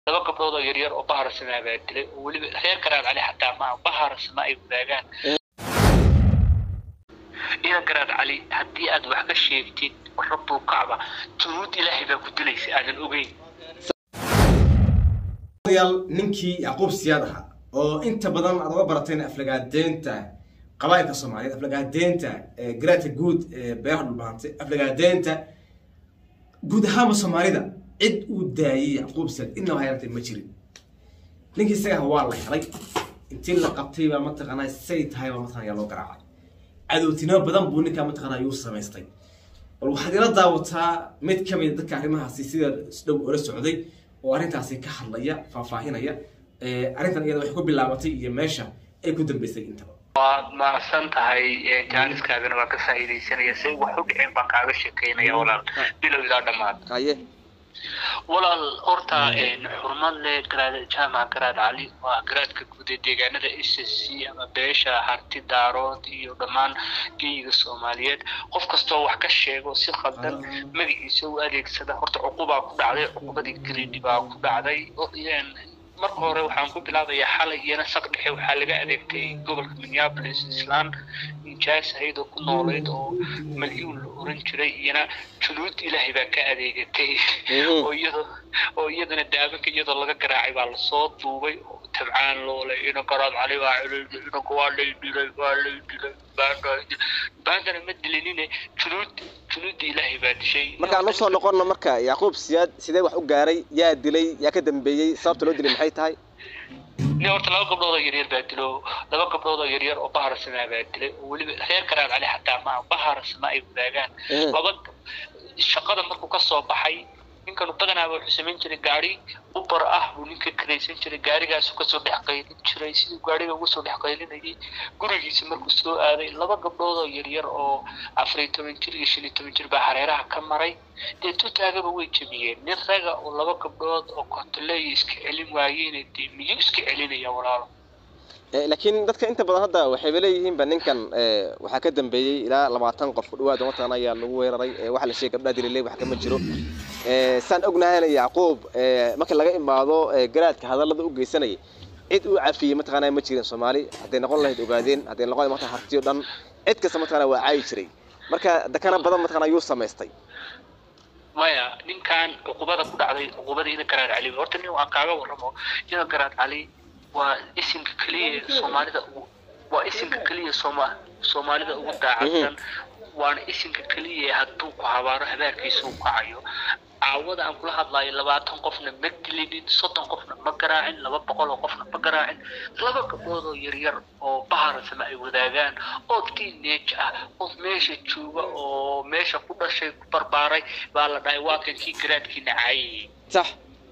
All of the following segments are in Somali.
laba gabdhood oo yaryar oo baharasama baa dilay oo weliba reer garaad cali xataa maaha baharasama ay wadaagaan idan garaad cali haddii aad wax ka sheegtid rabbul kacba junuud ilaahay baa ku dilaysa aadan ogeyn yaal ninkii yacquub siyaad ahaa oo inta badan aad uga barateen aflagaadeenta qabaa'ilka soomaaliyeed aflagaadeenta garaadka guud ee beeraha dhulbaantay aflagaadeenta guud ahaanba soomaalida cid uu daayey yacquub siyaad inaba hayartay ma jirin ninkii isaga waa la helay intii la qabtay baa mataqaanaa say tahay baa mataqana yaa loo garaacay cadowtinimo badan buu ninkaa mataqaanaa yuu samaystay bal waxaad ila daawataa mid ka mid dadka arrimahaasi sida isdhow ola socday oo arrintaasi ka hadlaya faahfaahinaya arrintan iyada waxay ku bilaabatay iyo meesha ay ku dambeysay intaba waad mahadsan tahay jaaniskaagana waa ka faa'iidaysanaya say wax u dhiceen baan kaaga sheekeynaya walaal bilow ilaa dhammaad haye walaal horta xurmad leh garaad jaamac garaad cali waa garaadka guud ee deegaanada s s c ama beesha harti daarood iyo dhammaan geyiga soomaaliyeed qof kastoo wax ka sheego si khaldan magaciisa u adeegsada horta cuqubaa ku dhacday cuqubadii gridi baa ku dhacday marka hore waxaan ku bilaabayaa xalay iyana saq dhexe waxaa laga adeegtay gobolka minneapolis islaan nijaas ahayd oo ku noolayd oo malyuun la oran jiray iyana junuud ilaahay baa ka adeegatay oo iyadoo oo iyadana daabanka iyadoo laga garaacay baa lasoo duubay oo tabcaan loole ina garaad cali waa celilay inanka waa lay dilay waa lay dilay baandana ma dilinine junuud junuudda ilaahay baa dishay markaan usoo noqono marka yacquub siyaad sidee wax u gaaray yaa dilay yaa ka dambeeyey sababta loo dilay maxay tahay ni horta laba gabdhood oo yaryar baa dilo laba gabdhood oo yaryar oo baharasama baa dilay oo weliba reer garaad cali xataa maaha baharasama ay wadaagaan laba shaqada markuu ka soo baxay ninkanu badanaaba wuxuu samayn jiray gaari ubar ah buu ninka karaysan jiray gaarigaasu kasoo dhex qaylin jiray siduu gaariga uga soo dhex qaylinayay gurigiisa markuu soo aaday laba gabdhood oo yaryar oo afariyo toban jir iyo shan iyo toban jir baa hareeraha ka maray dee tutaagaba way jebiyeen nin raga oo laba gabdhood oo kontoleeya iska celin waayeen dee miyuu iska celinaya walaalo laakiin dadka inta badan hadda waxayba leeyihiinba ninkan waxaa ka dambeeyey ilaa labaatan qof dhawaad umatan ayaa lagu weeraray waxa la sheegay gabdhaha dililey wax kama jiro saan ognahayna yacquub marka laga imaado garaadka hadallada u geysanayay cid uu cafiyey mataqaanaa ma jirin soomaali hadday noqon lahayd ogaadeen hadday noqon lahayd markaa hartiyo dhan cid kasta mataqaanaa waa caayi jiray marka dakana badan mataqaanaa yuu samaystay maya ninkan cuqubada ku dhacday cuqubada ina garaad cali horta nin aan kaaga warramo ina garaad cali waa isimka keliya soomaalida ugu waa isimka keliya sooma soomaalida ugu daacadsan waana isimka keliya hadduu ku habaaro habaarkiisa uu kacayo caawada aan kula hadlayo labaatan qofna ma dilinin soddon qofna ma garaacin laba boqol oo qofna ma garaacin laba gabdhood oo yaryar oo baharasama ay wadaagaan oo teenage ah oo meesha jooga oo meesha ku dhashay ku barbaaray baa la dhahay waa kan kii garaadkiina caayayay sax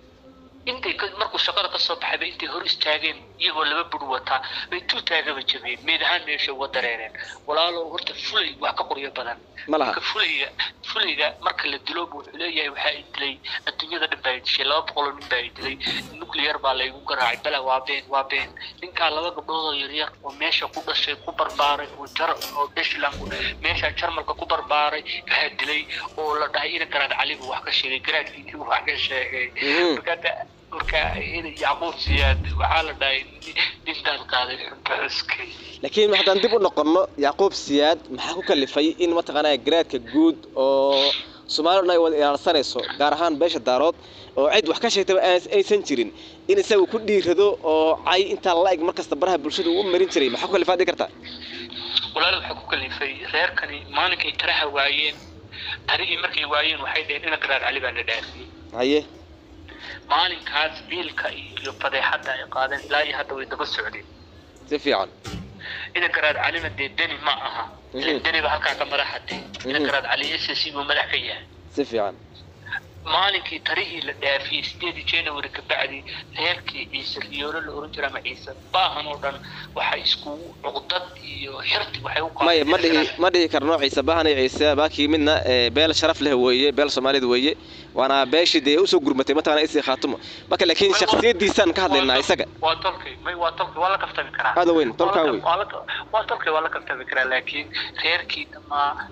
intay markuu shaqada kasoo baxayba intay hor istaageen iyagoo laba bur wataa bay tuutaagaba jabeen meed ahaan meesha uga dareereen walaalo horta fulay wax ka qoryo badan ma laha marka fulayga fulayga marka la dilo bu wuxuu leeyahay waxaa i dilay adduunyada dhan baa i dishay laba boqoloo nin baa i dilay nuclear baa laygu garaacay bala waa been waa been ninkaa laba gabdhood oo yaryar oo meesha ku dhashay ku barbaaray oo jar oo deshland meesha jarmalka ku barbaaray waxaa dilay oo la dhahay ina garaad cali buu wax ka sheegay garaadkiisii buu wax ka sheegay marka marka yacquub siyaad waxaa la dhahay nintaan qaaday xunbaxuskay laakiin haddaan dib u noqonno yacquub siyaad maxaa ku kalifay in mataqaanaa garaadka guud oo soomaali dhan ay wada ilaalsanayso gaar ahaan beesha daarood oo cid wax ka sheegtaba aysan jirin in isagu ku dhiirado oo cay intaa la eg markasta baraha bulshada uu u marin jiray maxaa ku kalifaa dhigi kartaa walaal waxaa ku kalifay reerkani maalinkay taraha waayeen tarihii markay waayeen waxay dhaheen ina garaad cali baa la dhaafiyey haye maalinkaas biilka iyo fadeexadda ay qaadeen ilaa iyo hadda way daba socdeen si fiican ina garaad calina dee deni ma aha deni ba halkaa ka madaxatay ina garaad cali s c buu madax ka yahay si fiican maalinkii tarihii la dhaafiyey sideedii january ka bacdi reerkii ciise riyoolo la oran jira ama ciise baahan oo dhan waxay iskugu cuqdad iyo xirti waxay u maya ma dhihi ma dhihi karno ciise baahan iyo ciise baakii midna beel sharaf leh weeye beel soomaalida weeye waana beeshii dee usoo gurmatay mataqana isii khaatumo marka laakiin shaksiyadiisaan ka hadlaynaa isaga waa tolkay may waa tolkay waa la kaftami karaa aada weyn tolkaa wey waa tolkay waa la kaftami karaa laakiin reerkii dhammaa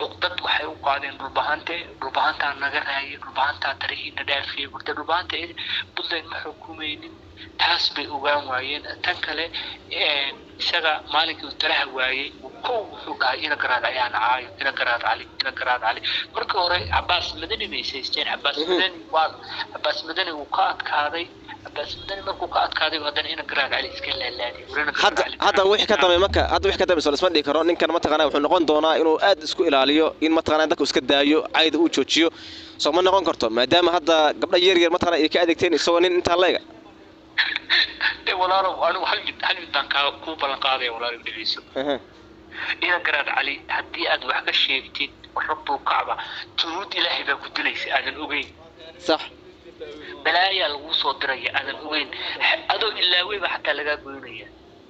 cuqdad waxay u qaadeen dhulbahante dhulbahantaa naga raayay dhulbahantaa tarihiina dhaafiyey horta dhulbahanta puntland ma xukumaynin taas bay ogaan waayeen tan kale isaga maalinkii uu talaha waayey kow wuxuu dhahay ina garaad ayaan caayo ina garaad cali ina garaad cali markii hore cabaas madani bay saysteen cabaas madani waa cabaas madani wuu ka adkaaday cabaas madani markuu ka adkaaday haddana ina garaad cali iska laalaadiyay warina garaad hadda cali hadda wixii ka dambe marka hadda wixii ka dambe soo isma dhigi karo ninkan mataqaanaa wuxuu noqon doonaa inuu aad isku ilaaliyo in mataqaanaa dadku iska daayo cayda uu joojiyo soo ma noqon karto maadaama hadda gabdha yar yar mataqaanaa ay ka adeegteen isagoo nin intaa leega de walaalow anigu hal mid hal mid baan kaa kuu ballan qaadaya walaalow dhegeyso ina garaad cali haddii aad wax ka sheegtid rabbul kacba junuud ilaahay baa ku dilaysa aadan ogeyn sax balaayaa lagu soo diraya aadan ogeyn adoo ilaaweyba xataa lagaa goynaya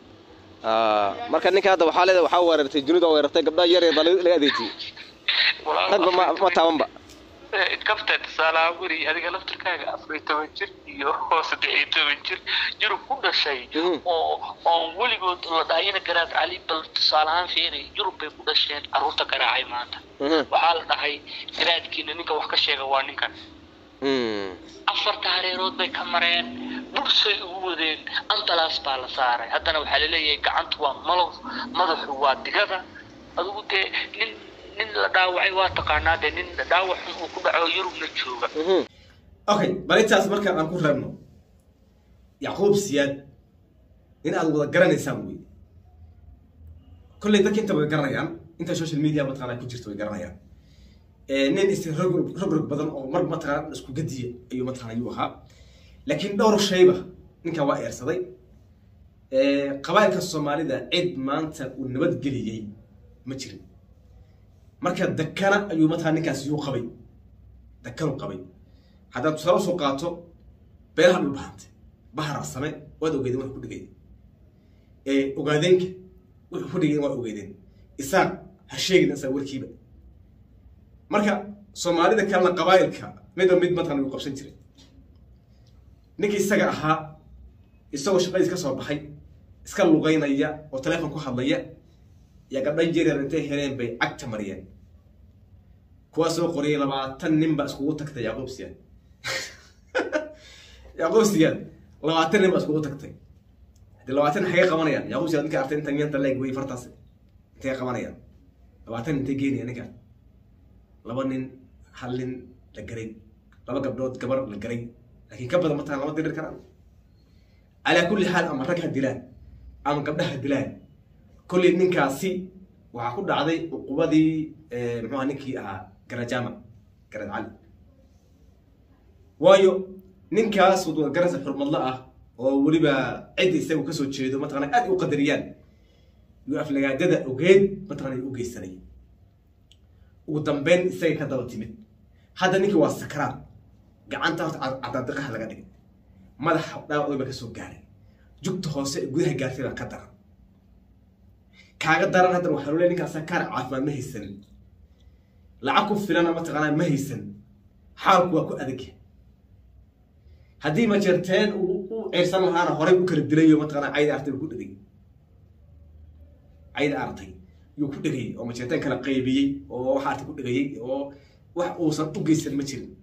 Ah, marka ninka hadda waxaa leedahay waxaa weerartay junuud oo weerartay gabdha yar yar baa laga laga adeejiyey ragba ma ma taabanba kabta tusaalaha weri adiga laftirkaaga afar iyo toban jir iyo saddex iyo toban jir yurub ku dhashay Mhm. oo oon weligood la dhahay ina garaad cali bal tusaalahaan fiiri yurub bay ku dhasheen carruurta garaacay maanta Mhm. waxaa la dhahay garaadkiina ninka wax ka sheega waa ninkan Mm. afarta hareerood bay ka mareen bursay ugu wadeen ambalaas baa la saaray haddana waxaa laleeyahay gacantu waa malow madaxu waa digada adigu dee nin nin la dhaawacay waa taqaanaa dee nin dhaawac xun uu ku dhaco yurubna jooga Mhm. okay bal intaas marka aan ku reebno yacquub siyaad in aad wada garanaysaan wey kolley dadka inta way garanayaan inta social media mataqaanaa ku jirta way garanayaan Eh, nin is rog rog rog badan oo mar mataqaana isku gadiya ayuu mataqaana ayuu ahaa laakiin dhowr shayba ninkan waa eersaday Eh, qabaa'ilka soomaalida cid maanta uu nabadgeliyey ma jirin marka dakana ayuu mataqana ninkaas yuu qabay dakanu qabay haddaad tusaale usoo qaato beelaha dhulbahante bahararsame waad ogeedeen wax ku dhigay ee ogaadeenka wuxuu ku dhigay waa ogeedeen isaaq ha sheegin isaga warkiiba marka soomaalida kalena qabaa'ilka midba mid mataqana uu qabsan jiray ninkii isaga ahaa isagoo shaqadiis ka soo baxay iska lugaynaya oo teleefon ku hadlaya yaa gabdha jeryar intay heleen bay cagta mariyeen kuwaa soo qoriyay labaatan nin baa iskugu tagtay yacquub siyaad yacquub siyaad labaatan nin baa iskugu tagtay haddii labaatan xagee qabanayaan yacquub siyaad ninka artay inta miyanta leeg wey fartaas intay qabanayaan labaatan intay geenaya ninka laba nin hal nin la garay laba gabdhood gabar la garay laakiin ka badan mataan lama dirir karaan calaa kulli xaal ama rag ha dilaan ama gabdhaha dilaan kolley ninkaasi waxaa ku dhacday cuqubadii muxuuha ninkii ahaa garajama garad cali waayo ninkaas wadwada garasa xurmadla ah oo weliba cidda isagu kasoo jeedo mataqana aad u qadariyaan iyo aflagaadada ogeed mataqana u geysanay ugu dambeyn isaga ka daba timid hadda ninkii waa sakraad gacanta horta cadaadiqaha laga dhigay madaxa dhaawac ba kasoo gaaray jugta hoose ee gudaha gaartay baa ka daran kaaga daran haddana waxaa lole ninkaas kaar caafimaad ma haysanin lacag ku filana mataqaanaa ma haysan xaalku waa ku adag haddii majeerteen uu u ceyrsan lahaana horey u kala dilayo mataqaanaa cayda artay ku dhegay cayda artay yuu ku dhegayay oo majeerteen kala qaybiyey oo waxa artay ku dhegayay oo wax uusan u geysan ma jirin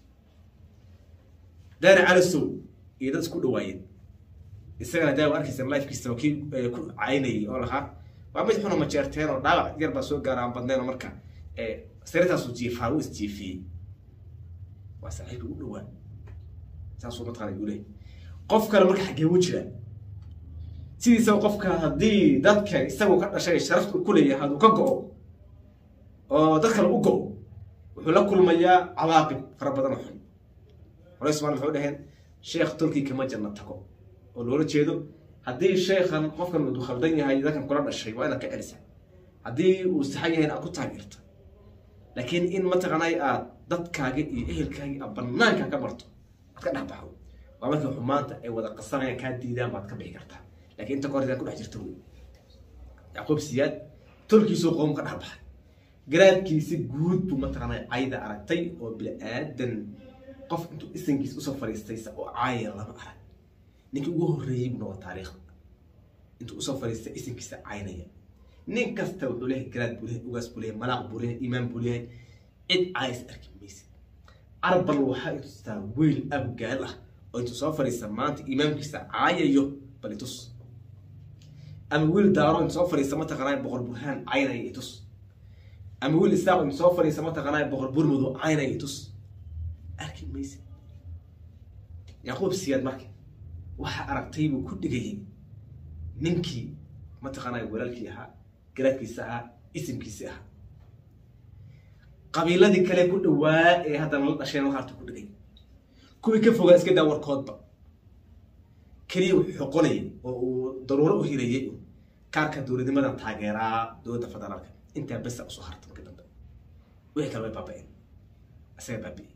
daari calisow iyo dad isku dhawaayeen isagana daawa arkaysa lifekiisa kii ku caynayay oo lahaa waa mid xuna majeerteen oo dhaawac yar baa soo gaara aan badnayn oo marka sariirtaasu jiifaa uu isjiifiyey waa saaxiibka u dhawaa saasuu mataqaana uu leeyahy qof kale marka xaggee u jira sidiisaba qofka haddii dadka isagu ka dhashay sharafta ku leeyahay hadduu ka go-o oo dad kale u go-o wuxuu la kulmayaa cawaaqib fara badan oo xun hore ismaan wuxuu dhaheen sheekh turkii kama janna tago oo loola jeedo haddii sheekhan qofkan uu khaldan yahay dadkan kula dhashay waa inaad ka celisa haddii uu saxan yahay aad ku taageerto laakiin in mataqaanay aad dadkaaga iyo ehelkaaga aad banaanka ka barto aad ka dhex baxdo waa markii xumaanta ay wada qasanayaan kaa diidaan baad ka bixi kartaa laakiin inta kahor ku dhex jirta wey yacquub siyaad tolkiisuu qoom ka dhex baxay garaadkiisi guud buu mataqaanay cayda aragtay oo bini-aadan qof intuu isankiis usoo fadhiistaysa oo caaya lama arag ninkii ugu horreeyey buu noqda taariikhda intuu usoo fadhiistay isankiisa caynaya nin kasta wuxuu leeyahay garaad buu leeyahay ugaas buu leeyahay malaaq buu leeyahay iimaan buu leeyahay cid caayis arki maysid arbal waxaa itustaa wiil abgaal ah oo intuu soo fadhiisa maanta imaamkiisa caayayo bal itus ama wiil daaro intuu soo fadhiisa mataqaanaa boqor burhaan caynaya itus ama wiil isaaq intuu soo fadhiisa mataqaanaa boqor burmudo caynaya itus arki maysid yacquub siyaad marka waxa aragtay buu ku dhigayay ninkii mataqaanaa walaalkii ahaa garaadkiisa ahaa isimkiisi ahaa qabiiladii kale ku dhawaa ee haddana la dhasheen waxaartu ku dhigay kuwii ka fogaa iska daa warkoodba keliya wuxuu xoqonayay oo uu daruuro u hirayay kaarka dowladnimadan taageeraa dowladda federaalka intaa besa usoo harta marka dambe wixii kale way baaba-een isaga baabi'ey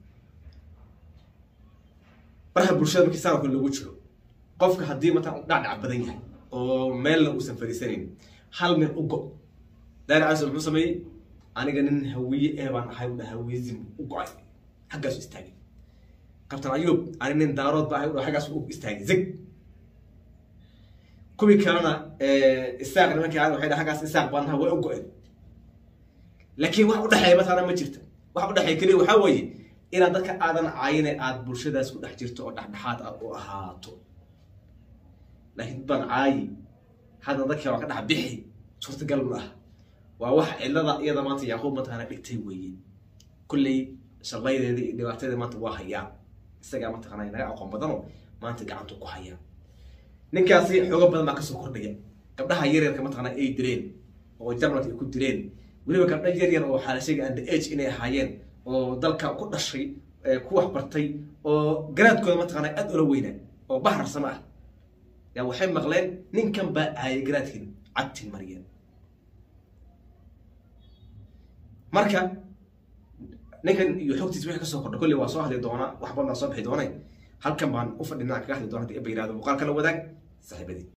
baraha bulshada markii saanka lagu jiro qofka haddii mataa dhacdhac badan yahay oo meelna uusan fadhiisanayn hal meel u go daari cali muxuu sameeyey aniga nin hawiye ee baan ahay udha hawiyezim u go-ay xaggaasu istaagay kabtan ayuub ani nin daarood ba ahay udha xaggaas u istaagay zig kuwii kalena isaaq nimankii aan waxay xaggaas isaaq baan ahay way u go-een laakiin wax udhexeeya mataqaana ma jirta wax udhexeeya keliya waxaa weeye inaad dadka aadan caayine aad bulshadaas ku dhex jirto oo dhexdhexaad ah u ahaato laakiin dad baan caayi hadda dadkii waa ka dhex bixi suurtagal ma ah waa wax cilada iyada maanta yacquub mataqaana dhigtay weeye kulley shallaydeeda iyo dhibaatadeeda maanta waa hayaa isagaa mataqaana naga aqoon badano maanta gacantu ku hayaa ninkaasi xoogo badan baa kasoo kordhaya gabdhaha yaryarka mataqaana ay dileen oo jarmalka ay ku dileen weliba gabdha yaryar oo xaalashaga under age inay ahaayeen oo dalka ku dhashay ku waxbartay oo garaadkooda mataqaana aad ula weynaa oo bahrarsama ah yaa waxay maqleen ninkan baa aayay garaadkin cagtin mariyeen marka ninkan iyo xogtiisa wixii kasoo kordha kolley waa soo hadli doonaa wax badan baa soo bixi doonay halkan baan u fadhinaa kaga hadli doona hadii eba yirahdo muuqaalka la wadaag saaxiibadii